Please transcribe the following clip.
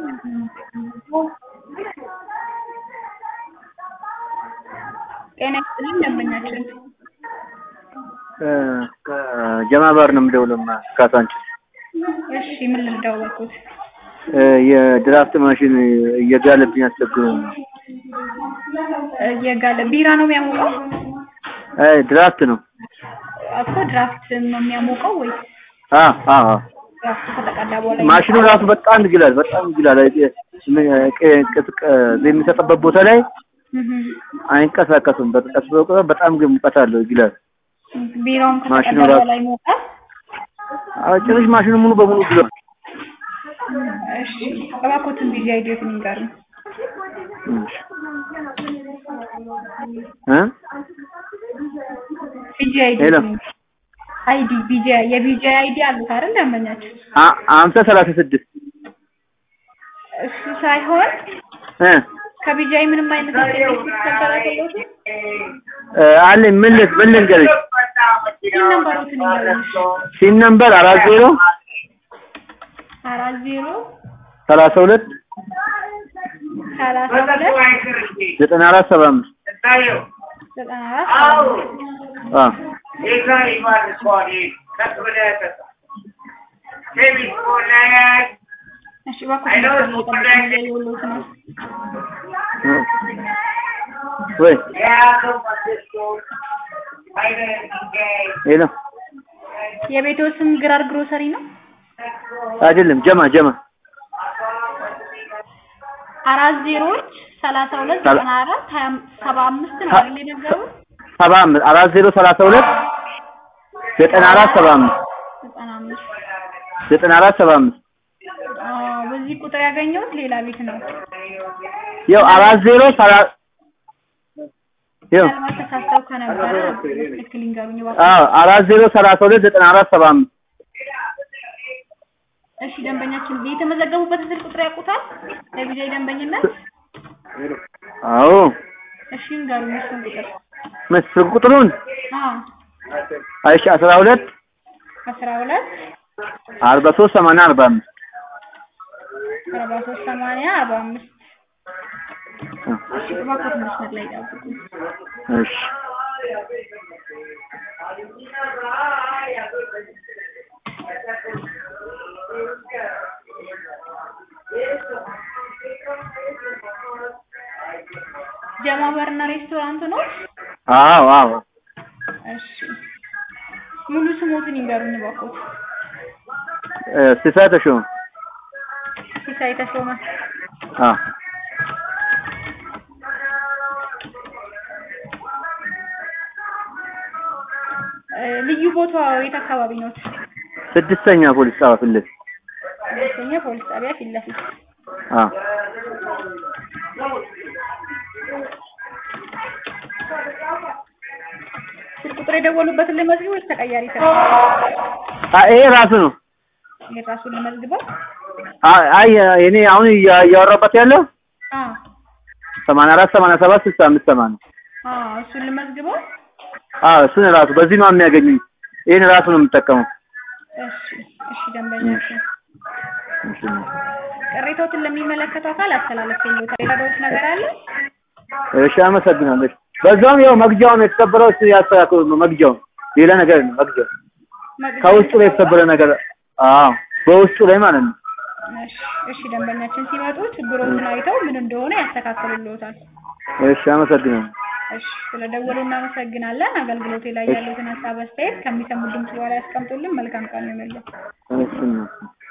ጤና ይስጥልኝ ደንበኛችን ከጀማ ባር ነው የምደውለማ ካሳንችስ እሺ ምን ልርዳው ባልኩት የድራፍት ማሽን እየጋለብኝ አስቸግሮኝ ነው። የጋለ ቢራ ነው የሚያሞቀው አይ ድራፍት ነው። እኮ ድራፍት ነው የሚያሞቀው ወይስ አ አ አ ድራፍት ከተቀዳ በኋላ ማሽኑ ራሱ በጣም ይግላል፣ በጣም ይግላል። አይ ቅዝቃዜ የሚሰጥበት ቦታ ላይ እህ አይንቀሳቀስም። በቀስ በቀስ በጣም ግን ሙቀት አለው፣ ይግላል። ቢራውም ማሽኑ ከተቀዳ ራሱ- በኋላ ይሞቃል አዎ ጭራሽ ማሽኑ ሙሉ በሙሉ ይግላል። እሺ እባክዎትን ቢዚ አይዲዮትን ይንገሩኝ እሺ እ ቢጂ ሄሎ። አይዲ አይዲ ቢጂ የቢጂ አይዲ አሉት አይደል ደንበኛችን አ- አምሳ ሰላሳ ስድስት እሱ ሳይሆን እ ከቢጂአይ ምንም አይነት ቴክኒክ ተንከራከሉት እ አለኝ ምን ል- ምን ልንገርሽ ሲል ነምበሮትን ይንገሩኝ ሲን ነምበር አራት ዜሮ አራት ዜሮ ሰላሳ ሁለት ሰላሳ ሁለት ዘጠና አራት ሰባ አምስት ዘጠና አራት ሰባ አምስት አ እሺ እባክዎትን መስመር ላይ ጠብቁኝ እያየሁልዎት ነው ወይ ሄሎ የቤትዎ ስም ግራር ግሮሰሪ ነው አይደለም ጀማ ጀማ አራት ዜሮዎች ሰላሳ ሁለት ሰላ- ዘጠና አራት ሀያ አም- ሰባ አምስት ነው ሀ- አይደል የነገሩት ሰባ አምስት አራት ዜሮ ሰላሳ ሁለት ዘጠና አራት ሰባ አምስት ዘጠና አምስት ዘጠና አራት ሰባ አምስት አዎ በዚህ ቁጥር ያገኘሁት ሌላ ቤት ነው ያው አራት ዜሮ ሰላሳ ያው ምናልባት ተሳስተው ከነበረ ትክክል ይንገሩኝ እባክዎ አዎ አራት ዜሮ ሰላሳ ሁለት ዘጠና አራት ሰባ አምስት እሺ ደንበኛችን የተመዘገቡበትን ስልክ ቁጥር ያውቁታል ለቢጃይ ደንበኝነት አዎ እሺ ይንገሩኝ እሱን ቁጥር መስፍን ቁጥሩን አዎ እሺ አስራ ሁለት አስራ ሁለት አርባ ሶስት ሰማንያ አርባ አምስት አርባ ሶስት ሰማንያ አርባ አምስት እሺ እባክዎት መስመር ላይ ጠብቁኝ እሺ ጀማ ባርና ሬስቶራንት ነው አዎ አዎ እሺ ሙሉ ስሞትን ይንገሩኝ እባክዎት እ ሲሳይ ተሾመ ሲሳይ ተሾመ አዎ እ ልዩ ቦታው የት አካባቢ ነው ስድስተኛ ፖሊስ ጣቢያ ፊት ለፊት ሁለተኛ ፖሊስ ጣቢያ ፊት ለፊት አዎ ስልክ ቁጥር የደወሉበትን ልመዝግብ ወይስ ተቀያሪ ስራ አ- ይሄ ራሱ ነው የራሱን ልመዝግበው አ- አይ እኔ አሁን እያ- እያወራበት ያለው አዎ ሰማንያ አራት ሰማንያ ሰባት ስልሳ አምስት ሰማንያ አዎ እሱን ልመዝግበው አዎ እሱን ራሱ በዚህ ነው የሚያገኙኝ ይሄን ራሱ ነው የምጠቀመው እሺ እሺ ደንበኛችን ቅሬታዎትን ለሚመለከተው አካል አስተላለፍልዎታል የረዳዎት ነገር አለ እሺ አመሰግናለሁ በዛውም ያው መግጃውን የተሰበረው እሱ ያስተካክሉ ነው መግጃውን ሌላ ነገር ነው መግጃው ከውስጡ ላይ የተሰበረ ነገር አዎ በውስጡ ላይ ማለት ነው እሺ እሺ ደንበኛችን ሲመጡ ችግሮችን አይተው ምን እንደሆነ ያስተካክሉልዎታል እሺ አመሰግናለሁ እሺ ስለደወሉ እናመሰግናለን አገልግሎቴ ላይ ያሉትን ሀሳብ አስተያየት ከሚሰሙ ድምጽ በኋላ ያስቀምጡልን መልካም ቀን ይሁንልዎት እሺ